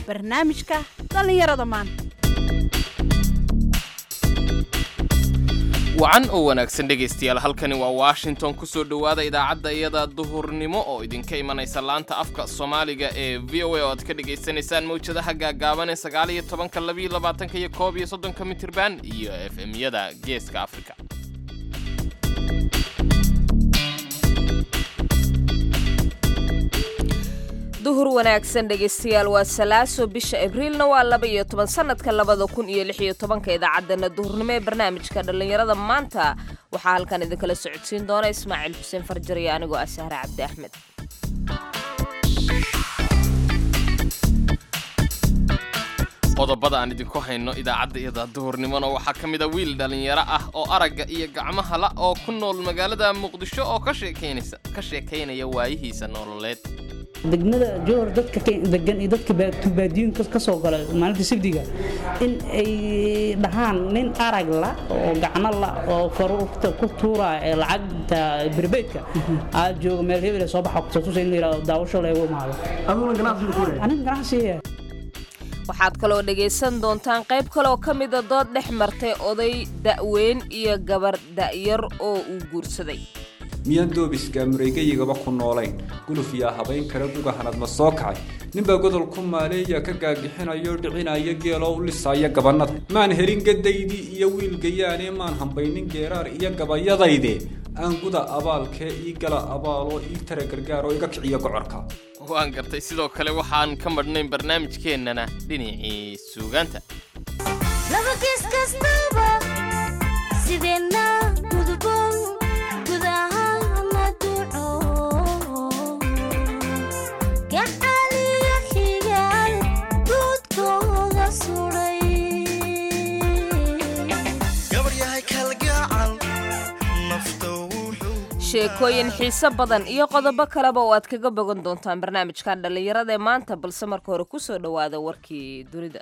barnaamijka dhallinyarada maanta wacan oo wanaagsan dhegaystayaal halkani waa washington ku soo dhowaada idaacadda iyada duhurnimo oo idinka imanaysa laanta afka soomaaliga ee v o a oo aad ka dhagaysanaysaan mawjadaha gaagaaban ee sagaal iyo tobanka labiyo labaatanka iyo koob iyo soddonka mitirban iyo f m-yada geeska afrika duhur wanaagsan dhegaystayaal waa salaaso bisha abriilna waa laba iyo toban sanadka labada kun iyo lix iyo tobanka idaacaddana duhurnimo ee barnaamijka dhallinyarada maanta waxaa halkan idinkala socodsiin doona ismaaciil xuseen farjar iyo anigoo ah sahre cabdi axmed qodobada aan idinku hayno idaacadda iyada duhurnimona waxaa ka mid a wiil dhallinyaro ah oo aragga iyo gacmaha la oo ku nool magaalada muqdisho oo ka sheekaynaysa ka sheekaynaya waayihiisa nololeed degmada jowhar dadka degan iyo dadka baadiyooyinka ka soo gala maalinta sibdiga in ay dhahaan nin arag la oo gacno la oo faruurta ku tuura ee lacagta birbeydka aad jooga meel hebel soo baxa kutusa in la yidhahdo daawasho leegu imaado aniga ganacsiga waxaad kaloo dhegaysan doontaan qayb kaleoo ka mida dood dhex martay oday da'weyn iyo gabar da'yar oo uu guursaday miyaan doobiska mareegayigaba ku noolayn guluf yaa habayn kara gugahanad ma soo kacay ninbaa godol ku maaleeya ka gaagixinayo dhicinaya geeloo u lisaya gabannada maan helin gadaydii iyo wiilgayaane maan hambaynin geeraar iyo gabayadayde aan guda abaalkee ii gala abaaloo ii tara gargaar oo iga kiciyo gocorka waan gartay sidoo kale waxaan ka madhnayn barnaamijkeennana dhinacii suugaanta sheekooyin xiiso badan iyo qodobo kaleba oo aad kaga bogan doontaan barnaamijkan dhallinyarada ee maanta balse marka hore ku soo dhowaada warkii dunida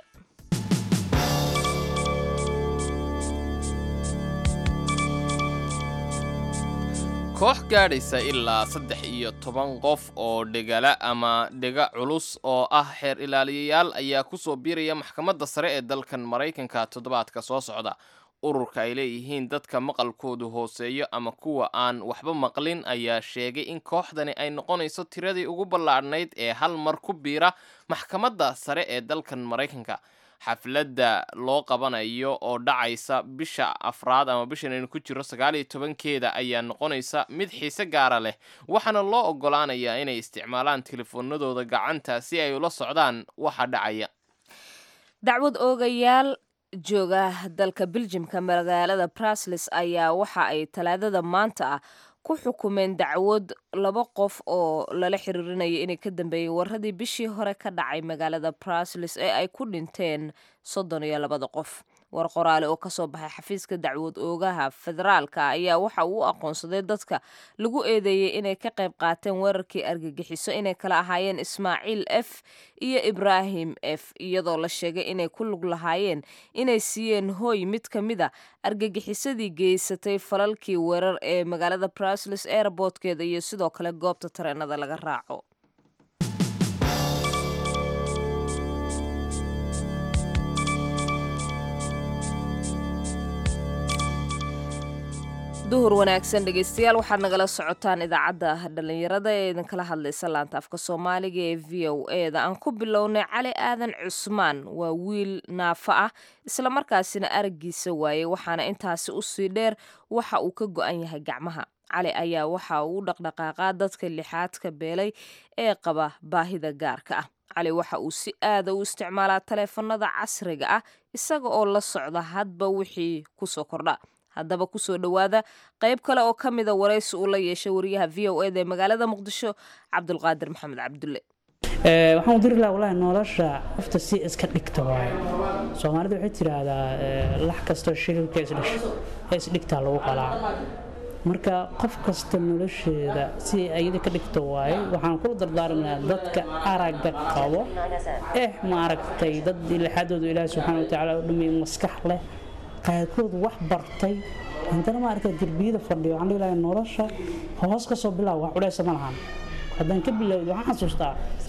koox gaadhaysa ilaa saddex iyo toban qof oo dhegala ama dhega culus oo ah xeer ilaaliyayaal ayaa ku soo biiraya maxkamadda sare ee dalkan maraykanka toddobaadka soo socda ururka ay leeyihiin dadka maqalkoodu hooseeyo ama kuwa aan waxba maqlin ayaa sheegay in kooxdani ay noqonayso tiradii ugu ballaadhnayd ee hal mar ku biira maxkamadda sare ee dalkan maraykanka xafladda loo qabanayo oo dhacaysa bisha afraad ama bishan aynu ku jiro sagaal iyo tobankeeda ayaa noqonaysa mid xiise gaara leh waxaana loo oggolaanayaa inay isticmaalaan telefoonadooda gacanta si ay ula socdaan waxa dhacaya dacwad oogayaal jooga dalka biljimka magaalada brasles ayaa waxa ay talaadada maanta ah ku xukumeen dacwad laba qof oo lala xiriirinaya inay ka dambeeyey waradii bishii hore ka dhacay magaalada brasles ee ay ku dhinteen soddon iyo labada qof war qoraale oo kasoo baxay xafiiska dacwad oogaha federaalka ayaa waxa uu u aqoonsaday dadka lagu eedeeyey inay ka qayb qaateen weerarkii argagixiso inay kala ahaayeen ismaaciil f iyo ibraahim f iyadoo la sheegay inay ku lug lahaayeen inay siiyeen hooy mid ka mid a argagixisadii geysatay falalkii weerar ee magaalada brasles airbortkeeda iyo sidoo kale goobta tareenada laga raaco duhur wanaagsan dhegaystayaal waxaad nagala socotaan idaacadda dhallinyarada ee idinkala hadlaysa laanta afka soomaaliga ee v o e da aan ku bilownay cali aadan cusmaan waa wiil naafo ah islamarkaasina araggiisa waayey waxaana intaasi usii dheer waxa uu ka go-an yahay gacmaha cali ayaa waxa uu u dhaqdhaqaaqaa dadka lixaadka beelay ee qaba baahida gaarka ah cali waxa uu si aada u isticmaalaa taleefanada casriga ah isaga oo la socda hadba wixii kusoo kordha haddaba kusoo dhowaada qayb kale oo ka mida waraysi uu la yeeshay wariyaha v o eda ee magaalada muqdisho cabdulqaadir maxamed cabdulle waxaan u diri lahaa walahi nolosha qofta si iska dhigta waaye soomaalida waxay tidhaahdaa lax kastoo shililka isdhasho ee isdhigtaa lagu qalaa marka qof kasta nolosheeda si ayada ka dhigta waaye waxaan kula dardaarmayaa dadka aragga qabo eh ma aragtay dad lixaadooda ilaahi subxaana watacaala u dhameeyey maskax leh qaarkood wax bartay haddana ma aragtay derbiyada fadhiyo waxaan dhihi lahaa nolosha hoos ka soo bilaab wax cudhaysa ma lahan haddaan ka bilowdo waxaan xasuustaa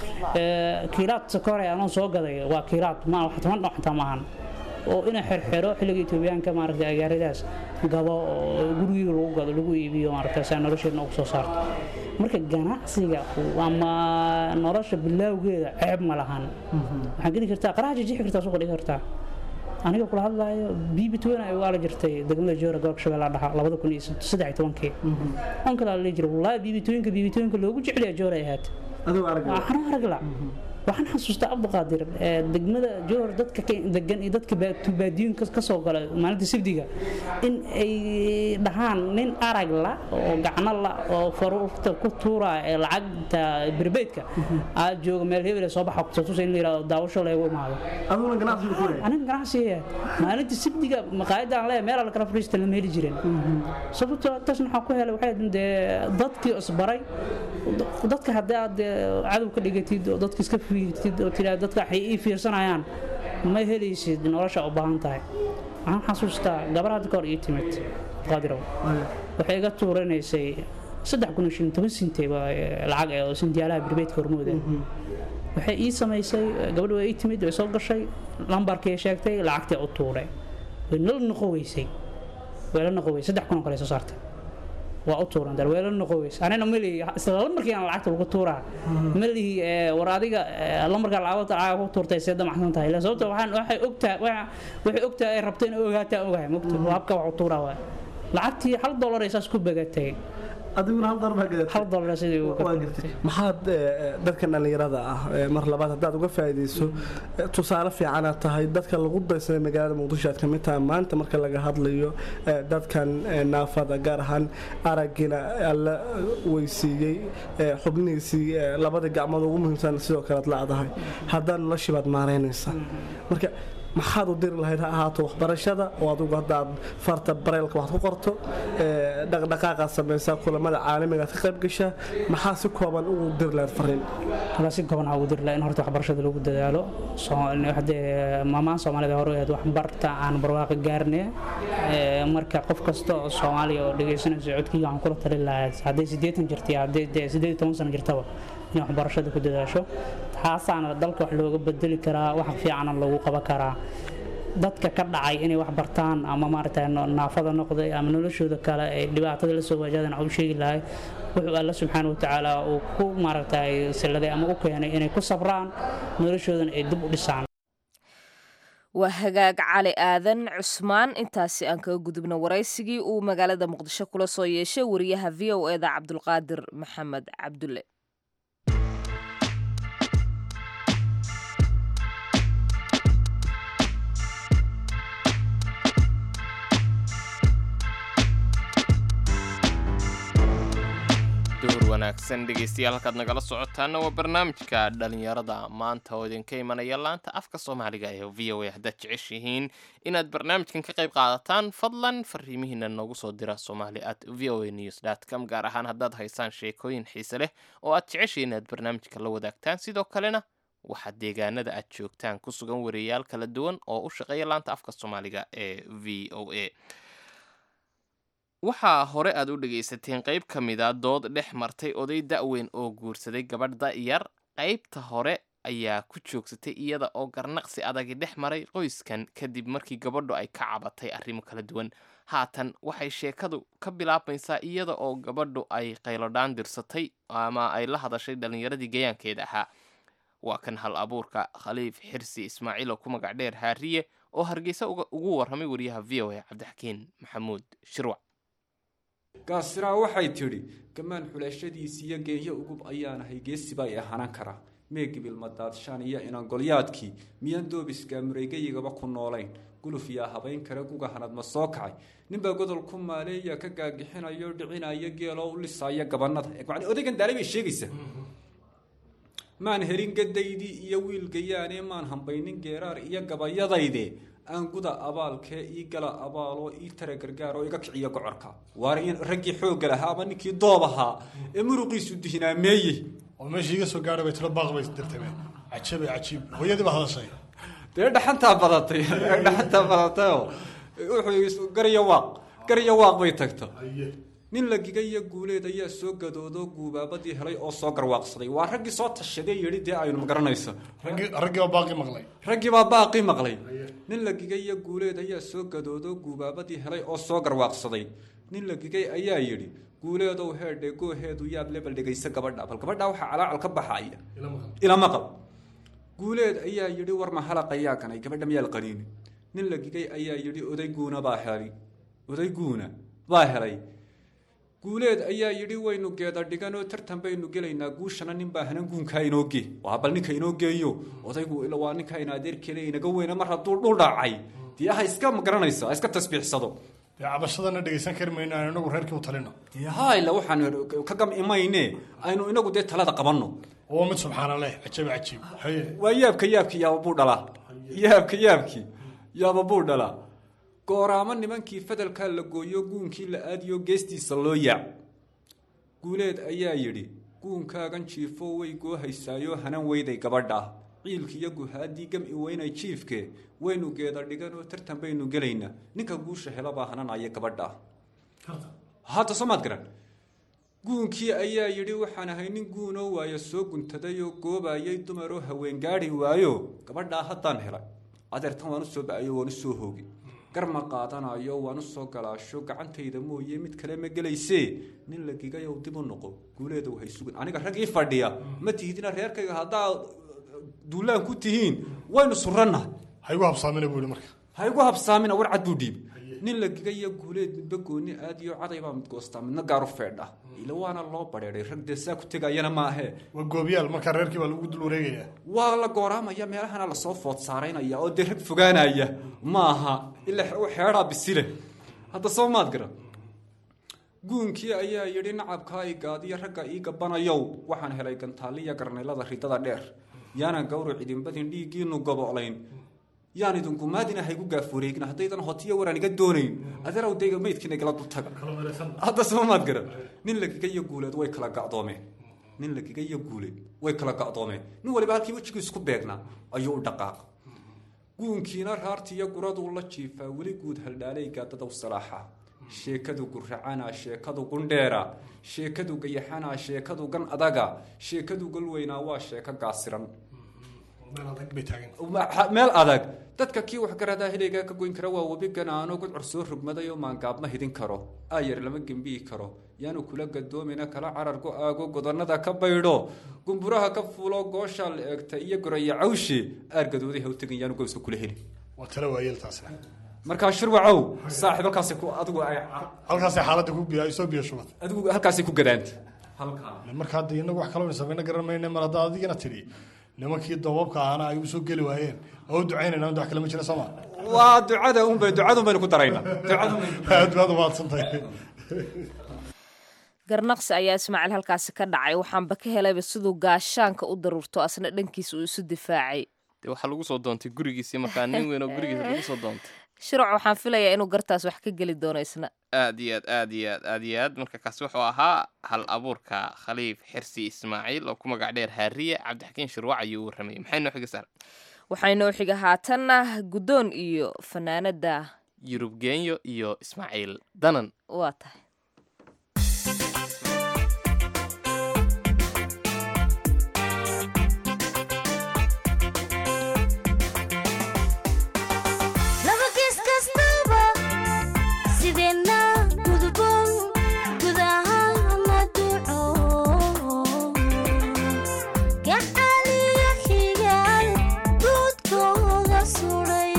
ee, kiiraad sokore anoo soo gaday waa kiiraad ma wax toban dhinac xitaa maahan oo ina xerxero xilliga etoobiyaanka maaragtay agaaridaas gado oo gurigii lagu gado lagu iibiyo maaragtay saa nolosheedna ugu soo saarto marka ganacsiga ama nolosha bilowgeeda ceeb ma lahan waxaan geli kartaa qaraha jijixi kartaa suuqa dhigi kartaa aniga kula hadlaayo bibi twen ay ugaala jirtay degmada joora gobolka shabeellaha dhaxa labada kun iyo saddex iyo tobankii on kale la jira wallaahi bibi twenka bibi twenka loogu jeceliya joora ay ahayd adigu arag waxaan u aragla waxaan xasuustaa abduqaadir ee degmada joor dadka ka degan iyo dadka baa- tubaadiyooyinka ka soo gala maalinta sibdiga in ay dhahaan nin arag la oo gacno la oo faruurta ku tuura ee lacagta birbeydka aad jooga meel hebel ee soo baxa kutusa in la yidhahdo daawasho leegu imaado adiguna ganacsiga ku leeyahay aniga ganacsiga maalinta sibdiga maqaayadda aan leeyahay meel alla kala fadhiista lama heli jirin sababtoo taasna waxaa ku helay waxay ahayd dee dadkii isbaray dadka haddii aad dee cadow ka dhigatid oo dadka iska fiirtid oo tiraa dadka waxay ii fiirsanayaan ma helaysid nolosha u baahan tahay waxaan xasuustaa gabar hadda ka hor ii timid qaadirow waxay iga tuuranaysay saddex kun iyo shan toban sintay baa eh, lacag eh, oo sintiyaalaha birbeedka hormooda waxay ii samaysay gabadha waa ii timid way soo gashay lambarkii sheegtay lacagtii u tuuray way nala noqo weysay way la noqo weysay saddex kun oo kale soo saartay waa u tuuran dar way la noqo weysay anina malihi isla lambarkii aan lacagta lagu tuuraa malihi eh, war adiga eh, lambarka lacagta lacag ku tuurtay see damacsan tahay ila sababta waxaan waxay ogtaa waxa- waxay ogtaa ay rabto inay ogaataa ogahay mogta habka wax u tuuraa waa lacagtii hal dollar ay saas ku bagatay adiguna hal darbaa gadatay hal dollar sidii ugu waa gartay maxaad eh, dadkan dhallinyarada ah eh, mar labaad haddaad uga faa'iidayso eh, tusaale fiicanaad tahay dadka lagu daysaday magaalada muqdisho aad ka mid tahay maanta marka laga hadlayo eh, dadkan eh, naafada gaar ahaan araggina alla weysiiyey eh, xubnihiisii eh, labadii gacmood ugu muhiimsan sidoo kale aad la-dahay haddana noloshii baad maaraynaysaa marka maxaad u diri lahayd ha ahaato waxbarashada oo adigu haddaad farta bareylka wax ku qorto eh, dhaqdhaqaaqaad samaysaa kulamada caalamiga aad ka qayb gashaa maxaa si kooban ugu diri lahayd fariin halkaa si kooban waxaa ugu diri lahaa in horta waxbarashada lagu dadaalo Soo- hadee maamaan soomaalida hore ahayd waxbarta aan barwaaqo gaarne Ee, marka qof kasta oo soomaaliya oo dhegaysanaysa codkiyga waxaan kula talin lahaa hadday siddeetan jirta iyo hadday dee siddeed iyo toban sano jirtaba inay waxbarashada ku dadaasho taasaana dalka wax looga bedeli karaa wax fiicana lagu qaban karaa dadka ka dhacay inay wax bartaan ama maaragtay no- naafada noqday ama noloshooda kale ay dhibaatada la soo waajahdan waxaan u sheegi lahay wuxuu alla subxaana wa tacaala uu ku maaragtay silladay ama u keenay inay ku sabraan noloshoodana ay dib u dhisaan waa hagaag cali aadan cusmaan intaasi aan kaga gudubno waraysigii uu magaalada muqdisho kula soo yeeshay wariyaha v o eda cabdulqaadir maxamed cabdulle duhur wanaagsan dhegeystayaal halkaad nagala socotaana waa barnaamijka dhalinyarada maanta oo idinka imanaya laanta afka soomaaliga ee v o a haddaad jeceshihiin inaad barnaamijkan ka qayb qaadataan fadlan fariimihiina noogu soo dira somali at v o a news com gaar ahaan haddaad haysaan sheekooyin xiise leh oo aad jeceshihiin inaad barnaamijka la wadaagtaan sidoo kalena waxaad deegaanada aad joogtaan ku sugan wariyayaal kala duwan oo u shaqeeya laanta afka soomaaliga ee v o a waxaa hore aad u dhegaysateen qayb ka mida dood dhex martay oday da'weyn oo guursaday gabadh da'yar qaybta hore ayaa ku joogsatay iyada oo garnaqsi adagi dhex maray qoyskan kadib markii gabadhu ay ka cabatay arrimo kala duwan haatan waxay sheekadu ka bilaabmaysaa iyada oo gabadhu ay qaylodhaan dirsatay ama ay la hadashay dhallinyaradii gayaankeeda ahaa waa kan hal abuurka khaliif xirsi ismaaciil oo ku magac dheer haariye oo hargeysa uga- ugu warramay wariyaha v o a cabdixakiin maxamuud shirwac gaasiraa waxay tidhi gamaan xulashadiisi iyo geenyo ugub ayaanahay geesiba i ahanan karaa meegibil madaadshaan iyo inangolyaadkii miyaan doobiska mureygayigaba ku noolayn guluf yaa habayn kare guga hanad ma soo kacay ninbaa godol ku maaleeya ka gaagixinayo dhicinaya geeloo u lisaayo gabanada macnii odaygan daale bay sheegaysaa maan helin gadaydii iyo wiilgayaane maan hambaynin geeraar iyo gabayadayde aan guda abaalkee ii gala abaaloo ii tara gargaar oo iga kiciyo gocorka waar in raggii xoogga lahaa ama ninkii doob ahaa ee muruqiisu dihinaameeyey oo meeshii iga soo gaadhay bay tiro baaq bay dirtame cajabay cajiib hooyadii baa hadashay dee dhaxantaa badatay dhaxantaa badatayoo wuxuu garyo waaq garyo waaq bay tagto nin la gigay iyo guuleed ayaa soo gadoodo guubaabadii helay oo soo garwaaqsaday waa raggii soo tashaday yidhi dee aynu magaranayso raggii raggii baa baaqi maqlay raggii baa baaqi maqlay nin la gigay iyo guuleed ayaa soo gadoodo guubaabadii helay oo soo garwaaqsaday nin la gigay ayaa yidhi guuleedow heedhe gooheedu yaab lebel dhegaysa gabadha bal gabadha waxaa calaacal ka baxaya ila maqal guuleed ayaa yidhi war ma halaq ayaa ganay gabadha miyaa la qaniini nin la gigay ayaa yidhi odayguuna baa helay odayguuna baa helay guuleed ayaa yidhi waynu geeda dhiganoo tartan baynu gelaynaa guushana nin baa hanan guunkaa inoo gee waa bal ninka inoo geeyo odaygu ila waa ninka in adeerkeele inaga weyna mar hadduu dhul dhacay dee ha iska magaranayso ha iska tasbiixsado dee cabashadana dhegaysan kari mayno aan inagu reerkii u talino dee hayla waxaan ka gam imayne aynu inagu dee talada qabanno oo mid subxaana leh cajabi cajiib haye waa yaabka yaabkii yaaba buu dhalaa yaabka yaabkii yaaba buu dhalaa gooraamo nimankii fadalkaa la gooyo guunkii la aadiyo geestiisa loo yaac guuleed ayaa yidhi guunkaagan jiifo way goohaysaayo hanan weyday gabadha ciilkiiyo guhaadii gam-i weynay jiifke waynu geeda dhiganoo tartan baynu gelaynaa ninka guusha helabaa hananaya gabadha hadda soo maad garan guunkii ayaa yidhi waxaan ahay nin guunoo waayo soo guntadayoo goobayay dumaroo haween gaadhi waayo gabadhaa haddaan helay adeertan waan u soo ba-ayo waan u soo hoogi gar ma qaadanayo waan u soo galaasho gacantayda mooye mid kale ma gelaysee nin la gigayow dib u noqo guuleedow hay sugin aniga rag ii fadhiya ma tihidina reerkayga haddaa duulaan ku tihiin waynu suranna ha igu habsaamina buu yihi marka ha igu habsaamina war cad buu dhiib nin la gigayo guuleed midba gooni aadiyo caday baa mid goostaa midna gaaru feedha ila waana loo badheeday rag dee saa ku tegayana maahee waa goobiyaal marka reerkii baa lagu dul wareegayaa waa la gooraamaya meelahana lasoo food saaraynaya oo dee rag fogaanaya maaha ila xeedhaa bisile hadda soo maad gara guunkii ayaa yidhi nacabkaa i gaadiyo ragga ii gabanayow waxaan helay gantaaliya garnaylada ridada dheer yaanan gawrac idinbadin dhiiggiinu gobolayn yaan idinku maadina haygu gaafureegin haddaydan hotiyo waraan iga doonayn adeerow dayga meydkiina igala dultaga hadda soo maad gara nin lagiga iyo guuleed way kala gacdoomeen nin lagiga iyo guuleed way kala gacdoomeen nin waliba halkii wejigii isku beegnaa ayuu u dhaqaaq guunkiina raartiiyo guraduu la jiifaa weli guud haldhaalay gaadadaw salaaxa sheekadu guracana sheekadu gundheera sheekadu gayaxana sheekadu gan adaga sheekadu galweynaa waa sheeko gaasiran meel adag bay taagan meel adag dadka kii waxgaradaa hilaygaa ka goyn kara waa webi ganaano gudcur soo rogmaday oo maangaab ma hidin karo aayar lama gembiyi karo yaanu kula gadoomina kala carar go aago godannada ka baydho gumburaha ka fuulo gooshaa la eegta iyo goraya cawshe aargadooday ha u tegin yaanu gowska kula heli waa tala waayeel taasina markaa shirwacow saaxiib halkaasi ku adigu ay halkaasay xaaladda ku biya soo biyo shubad adigu halkaasi ku gadaanta halkaa marka hadda inagu wax kaloo samayna garan mayne mar haddaa adigina tidhi nimankii doobabka ahana ay u soo geli waayeen oo u ducaynayna wax kale ma jira sooma waa ducada unbay ducadun baynu ku daraynaa ducadun aad baad umahadsantahay garnaqsi ayaa ismaaciil halkaasi ka dhacay waxaanba ka helayba siduu gaashaanka u daruurto asna dhankiisa uu isu difaacay dee waxaa lagu soo doontay gurigiisii markaa nin weyn oo gurigiisa lagu soo doontay shirac waxaan filayaa inuu gartaas wax ka geli doono isna aad iyo aad aad iyo aad aad iyo aad marka kaasi wuxuu ahaa hal abuurka khaliif xirsi ismaaciil oo ku magac dheer haariye cabdixakiin shirwac ayuu warramayay maxay noo xiga saar waxay noo xiga haatanna guddoon iyo fanaanada yurub geenyo iyo ismaaciil danan waa tahay Nabadgis kastaba sideenna gudboon gudahana duco gacaliyo xigaal guudkooda suray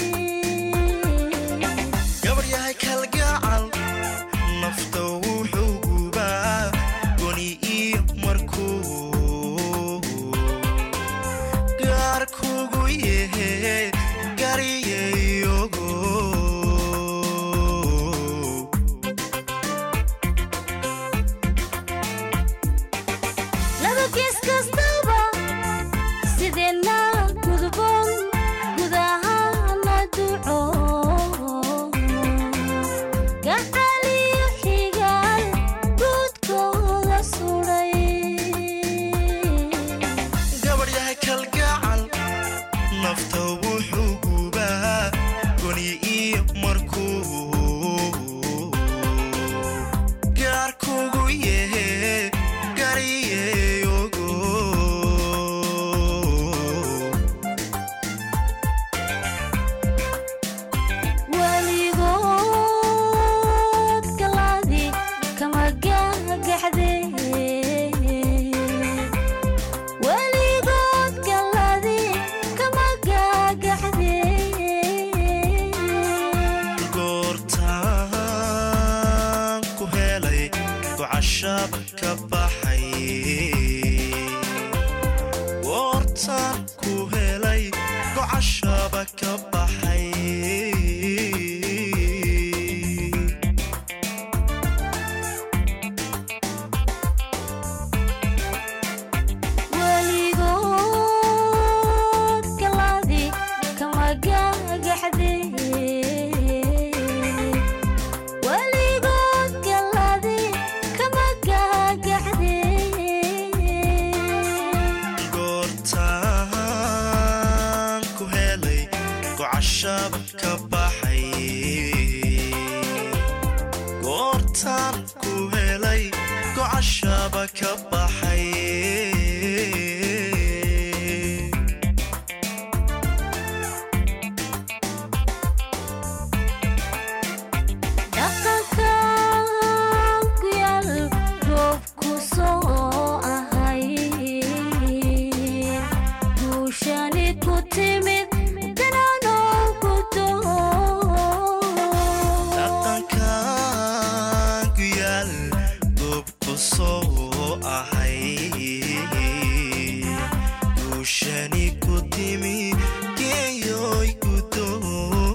gabar yahay kalgacal nafta wuxuu gubaa goni iyo markuu gaar kugu yahe gariyayogo Nabadgis kastaba sideenna gudboon gudahana duco gacaliyo xigaal guudkooda suray gabar yahay kalgacal nafta wuxuu gubaa goni iyo markuu gocashab ka baxay goortaan ku helay gocashaba ka baxay weligood galaadi kama gagaxde weligood galaadi kama gagaxde goortaan ku helay gocashaba ka baxay goortaan ku helay gocashaba ka baxay dhaqankan ku yaal roobku soo ahay guushani ku timid dananoo ku dhaqankan ku yaal goob ku soo ahay guushani ku timi geeyoy gudoo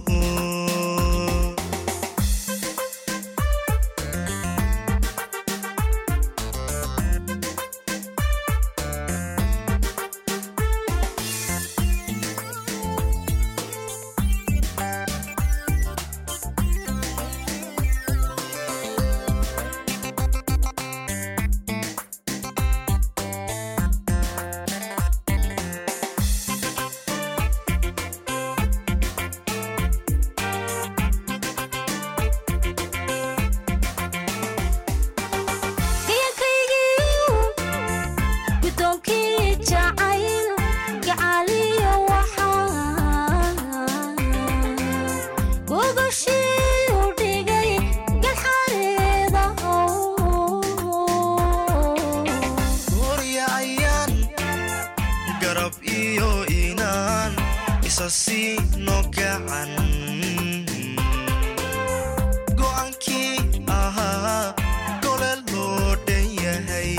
gayankaygiiu gudoonkii jacayl gacaliyo waxaa gogashii u dhigay galxareeda goorya ayaan garab iyo inaan isa siino gacan go'aankii ahaa gole loo dhan yahay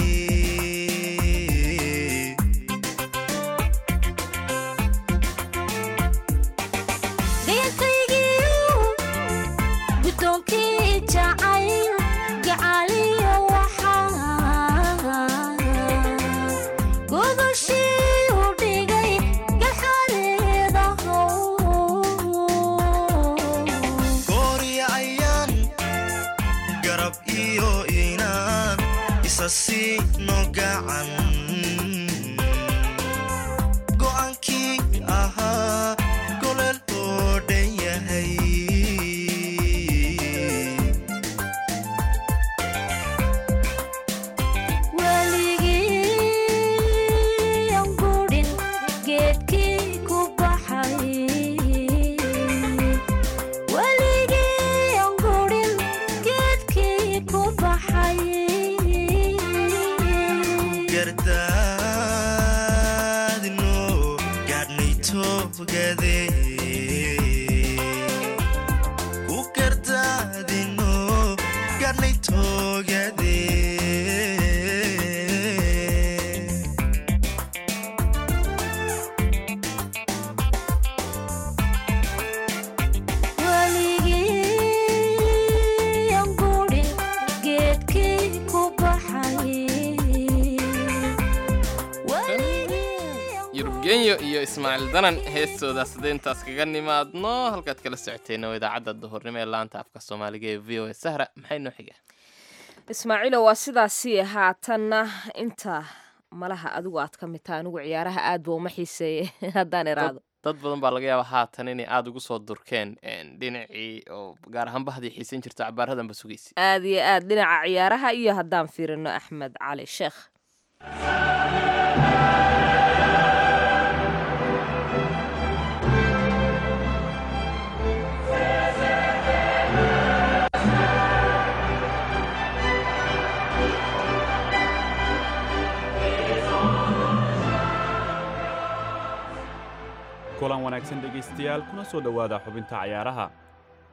gayankaygiiu gudoonkii jacayl gacaliyo waxaa gogashii u dhigay galxareeda goorya ayaan garab iyo inaan isa siino gacan go'aankii ahaa gole loo dhan yahay weligii aan gudhin geedkii ku baxay weligii aan gudhin geedkii ku baxay gardaadino gaadhnay toogade ku gardaadino gaadhnay toogade weligii aan gudhin geedkii ku baxay yurubgenyo iyo ismaaciil danan heestoodaas hadday intaas kaga nimaadno halkaad kala socoteenna waa idaacadda duhurnimo ee laanta afka soomaaliga ee v o a sahra maxay noo xiga ismaaciilo waa sidaasi haatanna inta malaha adigu aad ka mid taha anigu ciyaaraha aad ba uma xiiseeye haddaan iraado dad badan baa laga yaabaa haatan inay aada ugu soo durkeen dhinacii oo gaar ahaan bahdii xiisan jirto cabaaradanba sugaysa aad iyo aad dhinaca ciyaaraha iyo haddaan fiirino axmed cali sheekh kulan wanaagsan dhegaystayaal kuna soo dhowaada xubinta cayaaraha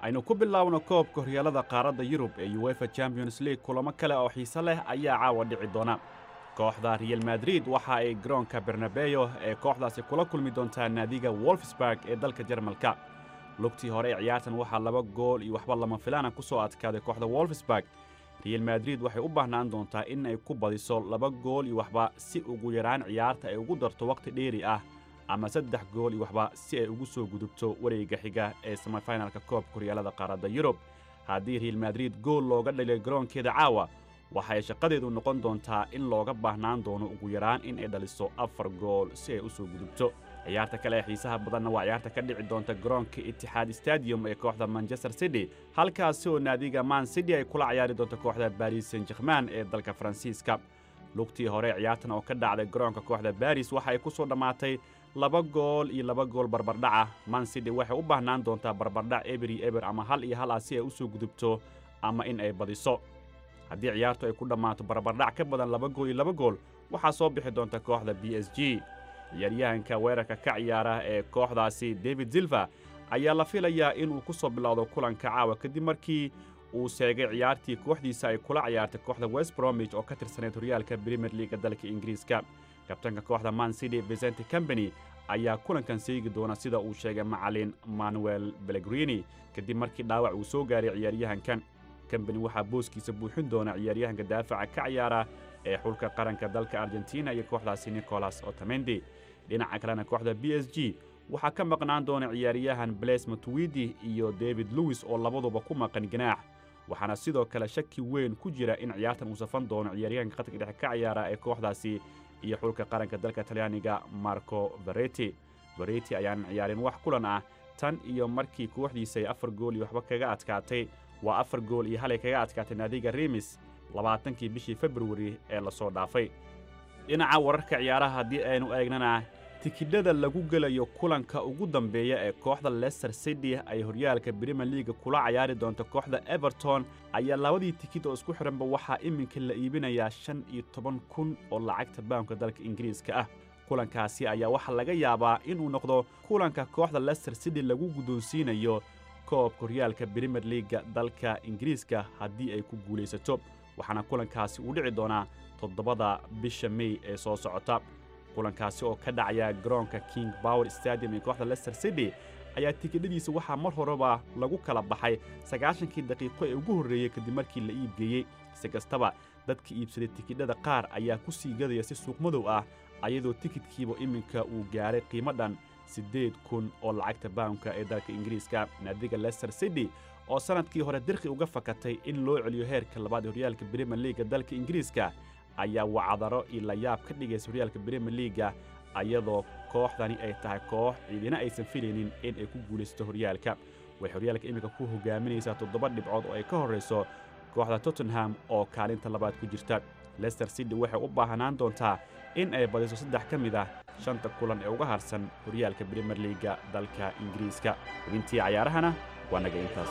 aynu ku bilaabno koobka horyaalada qaaradda yurub ee uefa champions league kulamo kale oo xiise leh ayaa caawa dhici doona kooxda real madrid waxa ay garoonka bernabeyo ee kooxdaasi kula kulmi doontaa naadiga wolfsburg ee dalka jarmalka lugtii hore ee ciyaartan waxaa laba gool iyo waxba lama filaana ku soo adkaaday kooxda wolfsburg real madrid waxay u baahnaan doontaa in ay ku badiso laba gool iyo waxba si ugu yaraan ciyaarta ay ugu darto wakhti dheeri ah ama saddex gool iyo waxba si ay ugu soo gudubto wareegga xiga ee semifinalka koobka horyaalada qaaradda yurub haddii real madrid gool looga dhaliyo garoonkeeda caawa waxa ay shaqadeedu noqon doontaa in looga baahnaan doono ugu yaraan in ay dhaliso afar gool si ay u soo gudubto ciyaarta kale ee xiisaha badanna waa ciyaarta ka dhici doonta garoonka itixaad stadium ee kooxda manchester city halkaasi oo naadiga man city ay kula ciyaari doonto kooxda baris saint german ee dalka faransiiska lugtii hore ciyaartan oo ka dhacday garoonka kooxda baris waxa ay ku soo dhammaatay laba gool iyo laba gool barbardhaca man city waxay u baahnaan doontaa barbardhac eber iyo eber ama hal iyo hal ah si ay u soo gudubto ama in ay badiso haddii ciyaartu ay ku dhammaato barbardhac ka badan laba gool iyo laba gool waxaa soo bixi doonta kooxda b s g ciyaaryahanka weerarka ka ciyaara ee kooxdaasi david silva ayaa la filayaa inuu ku soo bilowdo kulanka caawa kadib markii uu seegay ciyaartii kooxdiisa ay kula ciyaartay kooxda west bromwich oo ka tirsaneyd horyaalka premier leaga dalka ingiriiska kabtanka kooxda man city vicente company ayaa kulankan seegi doona sida uu sheegay macalin manuel belegrini kadib markii dhaawac uu soo gaaray ciyaaryahankan company waxaa booskiisa buuxin doona ciyaaryahanka daafaca ka ciyaara ee xulka qaranka dalka argentina iyo kooxdaasi nicolas otamendi dhinaca kalena kooxda b s g waxaa ka maqnaan doona ciyaaryahan blaise matuwidi iyo david lewis oo labaduba ku maqan ganaax waxaana sidoo kale shaki weyn ku jira in ciyaartan uu safan doono ciyaaryahanka khadka dhexe ka ciyaara ee kooxdaasi iyo xulka qaranka dalka talyaaniga marco vareti vareti ayaanan ciyaarin wax kulan ah tan iyo markii kooxdiisa ay afar gool iyo waxba kaga adkaatay waa afar gool iyo halay kaga adkaatay naadiga remis labaatankii bishii februari ee lasoo dhaafay dhinaca wararka ciyaaraha haddii aynu eegnana tikidhada lagu gelayo kulanka ugu dambeeya ee kooxda leicester city ay horyaalka brimier leaga kula cayaari doonto kooxda everton ayaa labadii tikid oo isku xidhanba waxaa iminka la iibinayaa shan iyo toban kun oo lacagta baamka dalka ingiriiska ah kulankaasi ayaa waxaa laga yaabaa inuu noqdo kulanka kooxda leicester city lagu guddoonsiinayo koobka horyaalka brimier leaga dalka ingiriiska haddii ay ku guulaysato waxaana kulankaasi uu dhici doonaa toddobada bisha mey ee soo socota kulankaasi oo ka dhacaya garoonka king power stadium ee kooxda leicester city ayaa tikidhadiisa waxaa mar horeba lagu kala baxay sagaashankii daqiiqo ee ugu horreeyey kadib markii la iibgeeyey si kastaba dadka iibsaday tikidhada qaar ayaa ku sii gadaya si suuqmadow ah ayadoo tikidkiiba iminka uu gaaray qiimo dhan siddeed kun oo lacagta baamka ee dalka ingiriiska naadiga leicester city oo sannadkii hore dirqi uga fakatay in loo celiyo heerka labaad ee horyaalka brimier leaga dalka ingiriiska ayaa wacdaro iyo layaab ka dhigaysa horyaalka brimier leaga ayadoo kooxdani ay tahay koox ciidina aysan filaynin in ay ku guulaysato horyaalka waxay horyaalka iminka ku hogaaminaysaa toddoba dhibcood oo ay ka horrayso kooxda tottenham oo kaalinta labaad ku jirta leicester city waxay u baahanaan doontaa in ay badiso saddex ka mid ah shanta kulan ee uga harsan horyaalka brimier leaga dalka ingiriiska xubintii cayaarahana waa naga intaas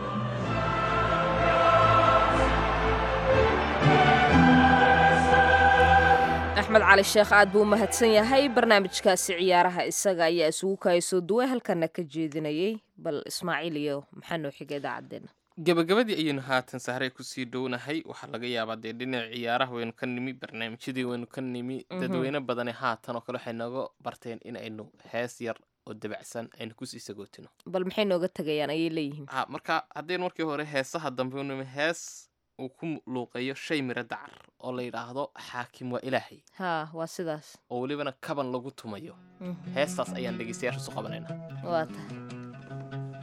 axmed cali sheekh aad buu u mahadsan yahay barnaamijkaasi ciyaaraha isaga ayaa isugu kaayasoo duway halkana ka jeedinayay bal ismaaciil iyo maxaa noo xiga idaacaddeenna gabagabadii ayaynu haatan sahray kusii dhownahay waxaa laga yaabaa dee dhinaca ciyaaraha waynu ka nimi barnaamijyadii waynu ka nimi dadweyne badani haatan oo kale waxay nooga barteen in aynu hees yar oo dabacsan aynu kusii sagootino bal maxay nooga tegayaan ayay leeyihiin ha marka haddaynu markii hore heesaha dambe unimi hees uu ku luuqeeyo shay miro dacar oo la yidhaahdo xaakim waa ilaahay haa waa sidaas oo welibana kaban lagu tumayo heestaas ayaan dhegeystayaasha isu qabanaynaa waa tahay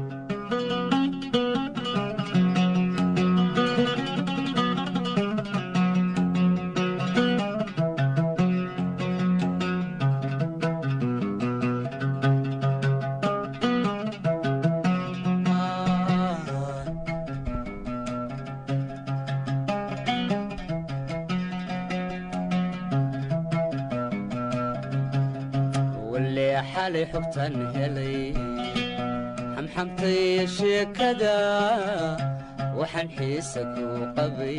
xalay xogtan helay xamxamtay sheekada waxaan xiisa ku qabay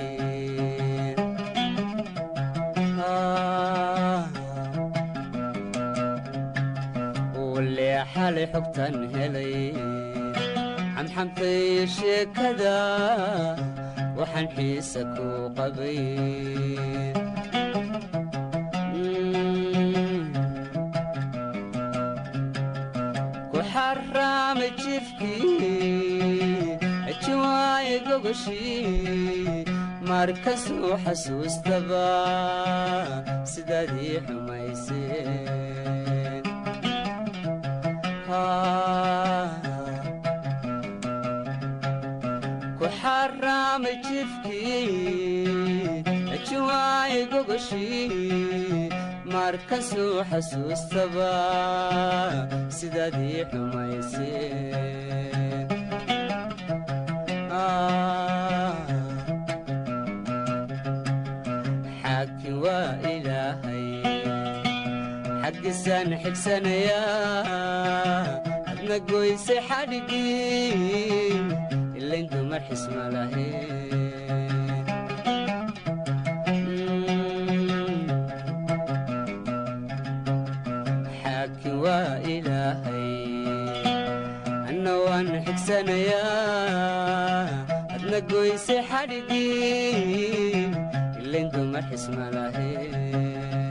wale xalay xogtan helay xamxamtay sheekada waxaan xiisa ku qabay ku xaraamay jifkii jiwaaye gogoshii markasuu xasuustaba sidaadii xumayseen ku xaraamay jifkii jiwaaye gogoshii markasuu xasuustaba sidaadii xumayseen xaaki waa ilaahay xaggiisaan xigsanayaa adna goysay xadhigii ilayn dumar xisma lahayn xaaki waa ilaahay anna waan xigsanayaa adna goysay xadhigii ilayn dumar xisma lahayn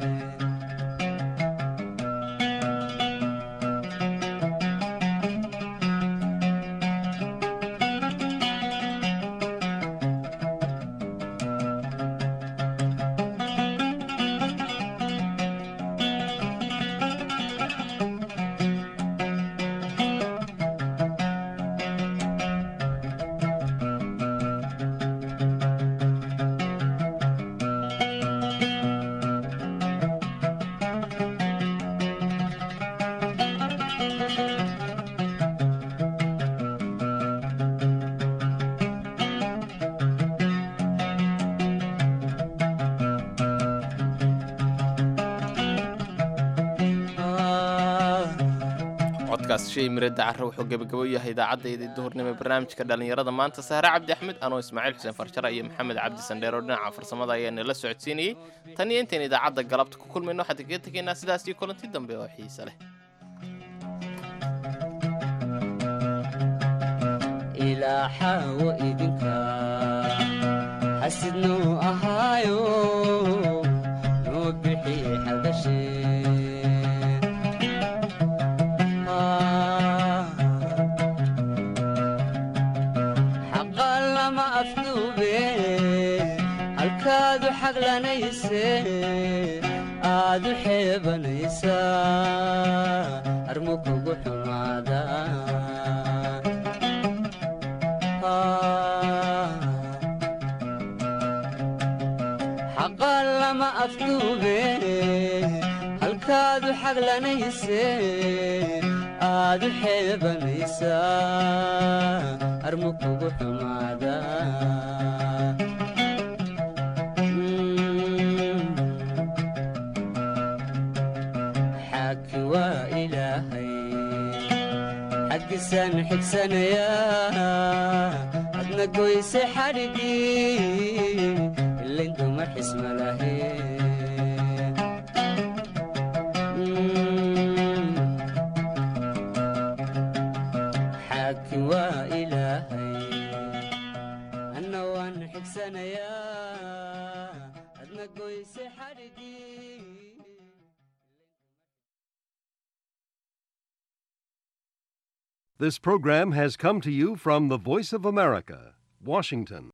codkaas shay mirada carre wuxuu gebagabo yahay idaacaddaydii duhurnimo ee barnaamijka dhallinyarada maanta sahre cabdi axmed anoo ismaaciil xuseen farjara iyo maxamed cabdi sandheer oo dhinaca farsamada ayaa nala socodsiinayey tan iyo intayn idaacadda galabta ku kulmayno waxaan kaga tegaynaa sidaas iyo kulanti dambe oo xiise leh ilaa xaawo idinka xasidnuu ahaayo noo bixi xagashe xaqa lama afduube halkaadu xaglanayse aadu xeebanaysaa armu kugu xumaada xaqa lama afduube halkaadu xaglanayse aadu xeebanaysaa armu kugu xumaada xaaki waa ilaahay xaggiisaan xigsanayaa adna goyse xadhigii ilayn dumar xisma lahayn xaaki waa ilaahay anna waan xigsanayaa adna goyse xadhigii This program has come to you from the Voice of America, Washington.